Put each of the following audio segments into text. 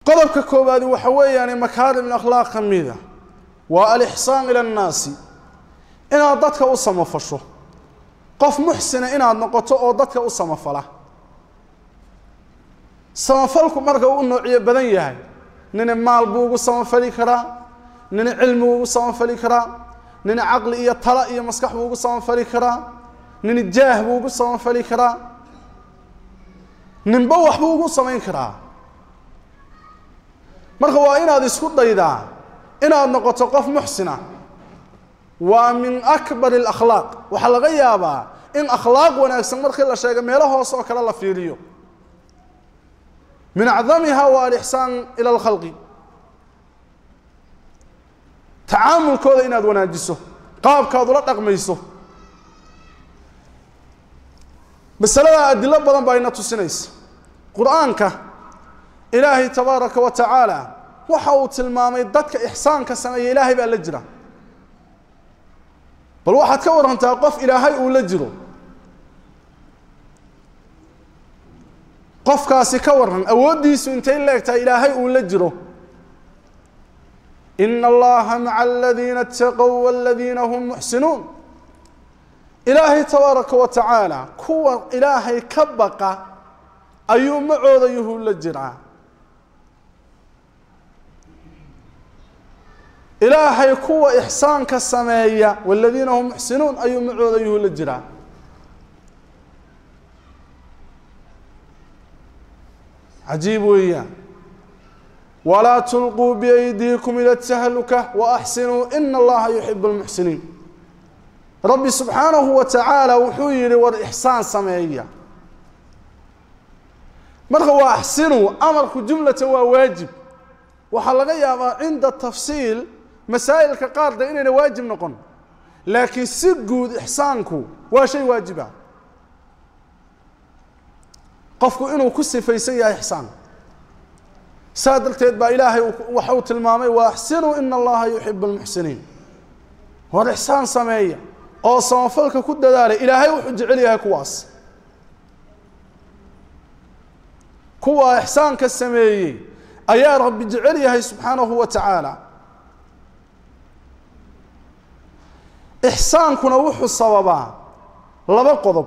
qodobka koowaadi waxa weeyaan makaarim akhlaaq ka mida waa alixsaan ila annaasi inaad dadka u samafasho qof muxsina inaad noqoto oo dadka u samafala samafalku marka u noociyo badan yahay nina maal buu ugu samafali karaa nina cilmi buu ugu samafali karaa nina caqli iyo tala iyo maskax buu ugu samafali karaa nina jaah buu ugu samafali karaa ninba waxbuu ugu samayn karaa marka waa inaad isku daydaa inaad noqoto qof muxsina waa min akbar alakhlaaq waxaa laga yaabaa in akhlaaq wanaagsan markii la sheego meelo hoos oo kale la fiiriyo min acdamiha waa alixsaan ila alkhalqi tacaamulkooda inaad wanaajiso qaabkaad ula dhaqmayso masaladaa adilo badan baa ina tusinaysa qur-aanka ilaahay tabaaraka wa tacaala waxa uu tilmaamay dadka ixsaanka sameeya ilaahay baa la jira bal waxaad ka warantaa qof ilaahay uu la jiro qofkaasi ka waran awooddiisu intay leegtahay ilaahay uu la jiro ina allaha maca aladiina ataqow waladiina hum muxsinuun ilaahay tabaaraka wa tacaala kuwa ilaahay ka baqa ayuu macooda yuhu la jiraa ilaahay kuwa ixsaanka sameeya waladiina hum muxsinuun ayuu macooda yuhu la jiraa cajiib weeyaan walaa tulquu biaydiikum ila tahluka waaxsinuu ina allaha yuxibu lmuxsiniin rabbi subxaanahu wa tacaala wuxuu yihi war ixsaan sameeya marka waa axsinuu amarku jumlatan waa waajib waxaa laga yaabaa cinda tafsiil masaa'ilka qaarda inayna waajib noqon laakiin si guud ixsaanku waa shay waajiba qofku inuu ku sifaysan yahay ixsaan saa darteed baa ilaahay waxa uu tilmaamay wa axsinuu ina allaha yuxibu lmuxsiniin war ixsaan sameeya oo samafalka ku dadaala ilaahay wuxuu jecel yahay kuwaas kuwa ixsaanka sameeyey ayaa rabbi jecel yahay subxaanahu wa tacaala ixsaankuna wuxuu sababaa laba qodob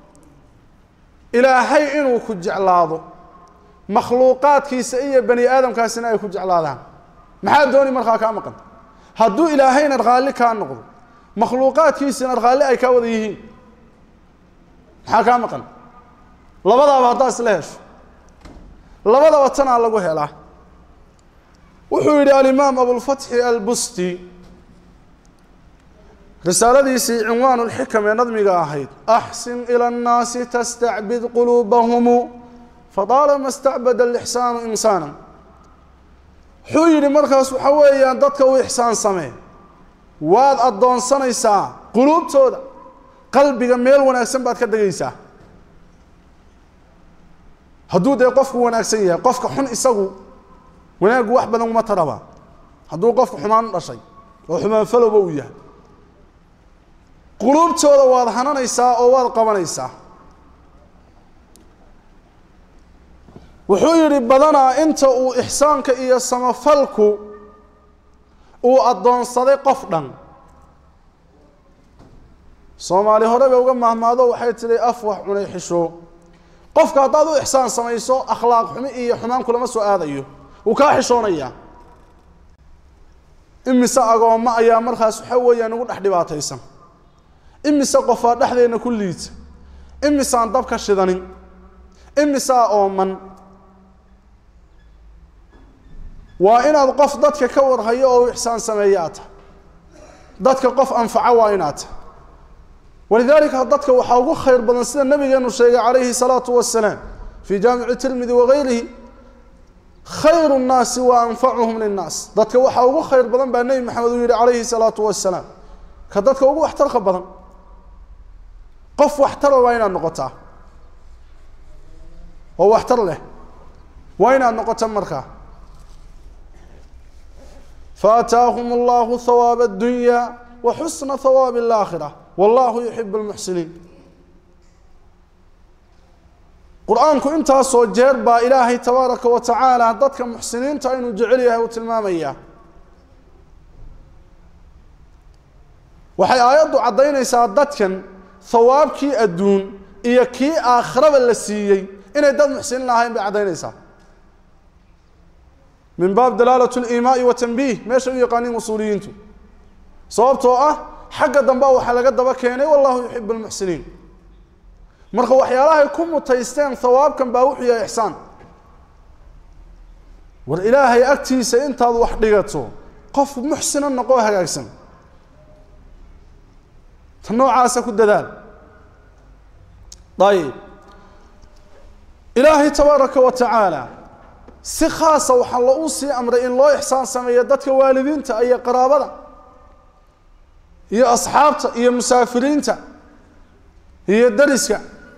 ilaahay inuu ku jeclaado makhluuqaadkiisa iyo bani aadamkaasina ay ku jeclaadaan maxaa dooni markaa kaa maqan hadduu ilaahayna raalli kaa noqdo makhluuqaadkiisina raalli ay kaa wada yihiin maxaa kaa maqan labadaaba haddaa isla hesho labadaba tanaa lagu helaa wuxuu yidhi alimaam abulfatxi albusti risaaladiisii cinwaan lxikam ee nadmiga ahayd axsin ila annaasi tastacbid quluubahumu fadaalama stacbada alixsaanu insaana wuxuu yidhi markaas waxa weeyaan dadka u ixsaan samee waad addoonsanaysaa quluubtooda qalbiga meel wanaagsan baad ka degaysaa hadduu dee qofku wanaagsan yahay qofka xun isagu wanaaggu wax badan uma taraba hadduu qofku xumaan u dhashay oo xumaan falowba uu yahay quluubtooda waad hananaysaa oo waad qabanaysaa wuxuu yidhi badanaa inta uu ixsaanka iyo samafalku uu addoonsaday qof dhan soomaali horeba uga mahmaado waxay tidhi af wax cunay xisho qofka haddaad u ixsaan samayso akhlaaq xumi iyo xumaan kulama soo aadayo wuu kaa xishoonayaa imise agoommo ayaa markaas waxa weeyaan ugu dhex dhibaataysan imise qofaa dhexdeenna ku liita imisaan dab ka shidanin imisaa ooman waa inaad qof dadka ka warhayo oo u ixsaan sameeya aad tahay dadka qof anfaca waa inaad tahay walidaalika dadka waxaa ugu khayr badan sida nabigeenu sheegay calayhi الsalaatu wasalaam fii jaamici tirmidi wagayrihi khayru الnaasi wa anfacuhum linnaas dadka waxaa ugu khayr badan baa nebi maxamed uu yihi calayhi الsalaatu wasalaam ka dadka ugu waxtarka badan qof waxtara waa inaad noqotaa oo waxtar leh waa inaad noqota markaa faataahum allahu hawaaba اdunya wa xusna hawaabi اlaakhira wallahu yuxib lmuxsiniin qur-aanku intaasoo jeer baa ilaahay tabaaraka wa tacaala dadka muxsiniinta inuu jecel yahay uu tilmaamayaa waxay aayaddu caddaynaysaa dadkan hawaabkii adduun iyo kii aakhiraba la siiyey inay dad muxsiniin ahayn bay caddaynaysaa min baab dalaalat liimaai wa tanbiih meesha u yaqaaniin usuuliyiintu sababtoo ah xagga dambe waxaa laga daba keenay wallahu yuxibu lmuxsiniin marka waxyaalahay ku mutaysteen hawaabkan baa wuxuu yahay ixsaan war ilaahay agtiisa intaad wax dhigato qof muxsina noqoo hagaagsan ta noocaasa ku dadaal ayib ilaahay tabaaraka wa tacaala si khaasa waxaa lou sii amray in loo ixsaan sameeyo dadka waalidiinta iyo qaraabada iyo asxaabta iyo musaafiriinta iyo dariska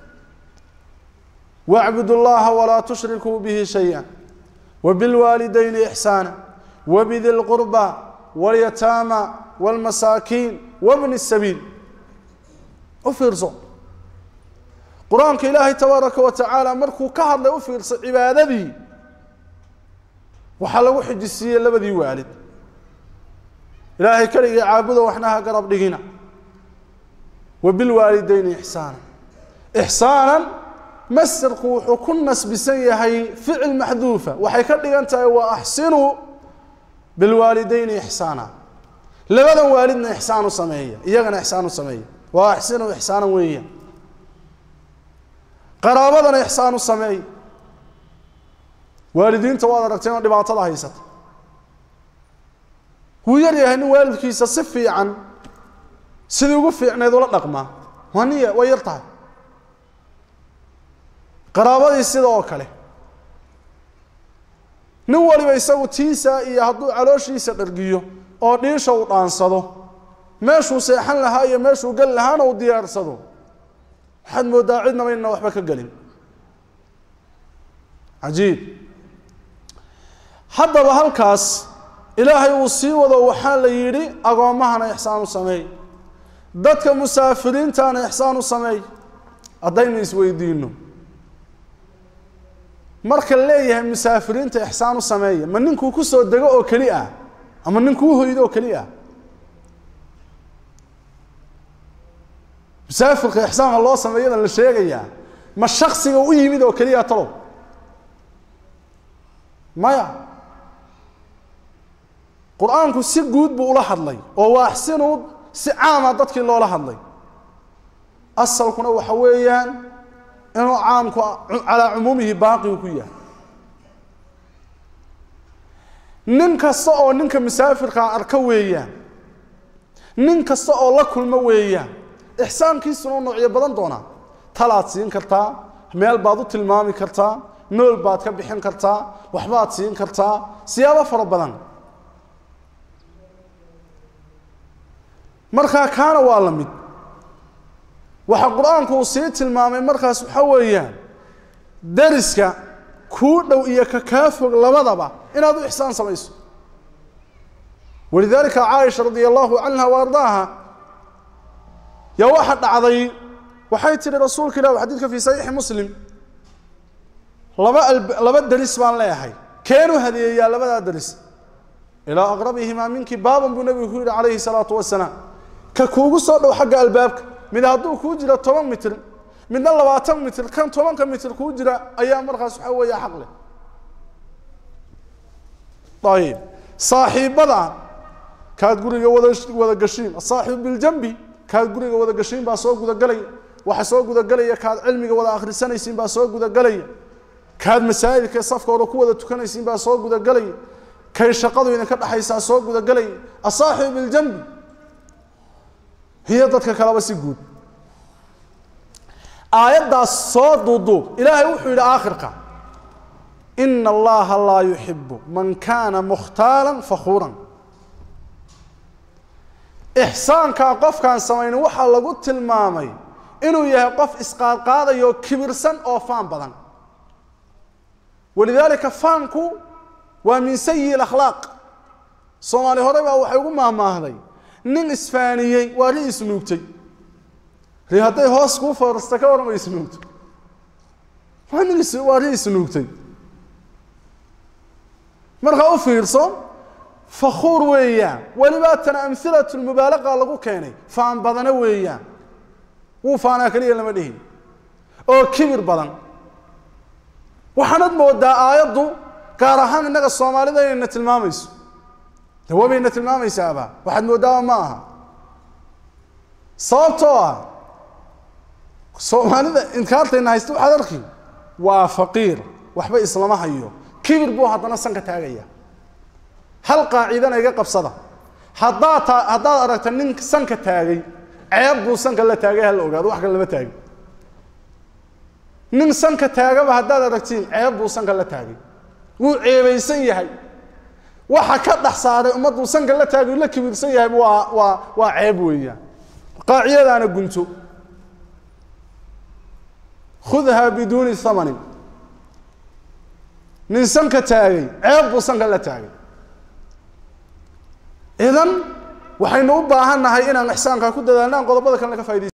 wacbud اllaha walaa tushrikuu bihi shaya wbilwaalidayni ixsaana wbidi lqurba wاlyataama wاlmasaakiin wbni الsabiil u fiirso qur-aanka ilaahay tabaaraka wa tacaala markuu ka hadlay u fiirso cibaadadii waxaa lagu xijisiiyey labadii waalid ilaahay keligii caabuda waxna ha garab dhigina wabilwaalidayni ixsaana ixsaanan masderku wuxuu ku nasbisan yahay ficil maxduufa waxay ka dhigan tahay waa axsinuu bilwaalidayni ixsaana labadan waalidna ixsaan u sameeya iyagana ixsaan u sameeya waa axsinuu ixsaanan weeya qaraabadana ixsaan u sameeya waalidiinta waad aragteen oo dhibaatada haysata wuu yar yahay nin waalidkiisa si fiican sidii ugu fiicneed ula dhaqmaa waa niya way yar tahay qaraabadii sida oo kale nin waliba isagu tiisa iyo hadduu calooshiisa dhargiyo oo dhiisha uu dhaansado meeshuu seexan lahaa iyo meeshuu geli lahaana uu diyaarsado waxaad mooddaa cidnaba inna waxba ka gelin cajiib haddaba halkaas ilaahay uu sii wado waxaa la yidhi agoommahana ixsaan u sameey dadka musaafiriintana ixsaan u sameey haddaynu isweydiino marka leeyahay musaafiriinta ixsaan u sameeya ma ninkuu ku soo dego oo keli ah ama ninkuu hoydo oo keli ah musaafirka ixsaanka loo sameeyadan la sheegayaa ma shaksiga u yimid oo keliya talow maya qur-aanku si guud buu ula hadlay oo waa axsinuu si caama dadkii loola hadlay asalkuna waxa weeyaan inuu caamku calaa cumuumihi baaqigu ku yahay nin kasta oo ninka musaafirkaa arka weeyaan nin kasta oo la kulmo weeyaan ixsaankiisuna u noocyo badan doonaa talaad siin kartaa meel baad u tilmaami kartaa nool baad ka bixin kartaa waxbaad siin kartaa siyaabo fara badan markaa kaana waa la mid waxaa qur-aanku uu sii tilmaamay markaas waxa weeyaan dariska kuu dhow iyo ka kaa fog labadaba inaad u ixsaan samayso walidaalika caaisha radia allahu canha wa ardaaha yaa waxa dhacday waxay tihi rasuulka ilah xadiidka fii saxiixi muslim laba laba deris baan leeyahay keenu hadeeyaa labadaa deris ilaa aqrabihimaa minki baaban buu nebigu ku yidhi calayhi salaatu wasalaam ka kuugu soo dhow xagga albaabka mid hadduu kuu jiro toban mitir midna labaatan mitir kan tobanka mitir kuu jira ayaa markaas waxa weeya xaq leh ayib saaxiibada kaad guriga wada wada gashiin asaaxibu biljambi kaad guriga wada gashiin baa soo gudagelaya waxa soo gudagelaya kaad cilmiga wada akhrisanaysiin baa soo gudagelaya kaad masaajidka safka hore ku wada tukanaysiin baa soo gudagelaya kay shaqadu idinka dhexaysaa soo gudagelaya asaaxibu biljambi hiyo dadka kaleba si guud aayaddaas soo duuduub ilaahay wuxuu yidhi aakhirka ina allaha laa yuxibu man kaana mukhtaalan fakhuuran ixsaankaa qofkaan samaynin waxaa lagu tilmaamay inuu yahay qof isqaadqaadayo kibirsan oo faan badan walidaalika faanku waa min sayi akhlaaq soomaali hore baa waxay ugu maahmaahday nin isfaaniyey waa ri isnuugtay ri hadday hoos kuu foorasta ka warama isnuugto waa nin is waa nin isnuugtay markaa u fiirso fakhuur weeyaan weliba tan amhilatu lmubaalaqa lagu keenay faan badana weeyaan wuu faanaa keliya lama dhihin oo kibir badan waxaanad moodaa aayaddu gaar ahaan innaga soomaalida inayna tilmaamayso dawabayna tilmaamaysaaba waxaad moodaaba ma aha sababtoo ah soomaalida inkaartayna haysta waxaad arki waa faqiir waxba islama hayo kibir buu haddana sanka taagaya hal qaacidana iga qabsada haddaad ta haddaad aragta nin sanka taagay ceeb buu sanka la taagay hala ogaado wax kale lama taagin nin sanka taagaba haddaad aragtiin ceeb buu sanka la taagay wuu ceebaysan yahay waxa ka dhex saaray ummadduu sanka la taagay la kibirsan yahay waa waa waa ceeb weeyaan qaacidadaana gunto khudha biduuni thamanin nin sanka taagay ceeb buu sanka la taagay idan waxaynu u baahan nahay inaan ixsaankaa ku dadaalnaan qodobada kalena ka faidaysa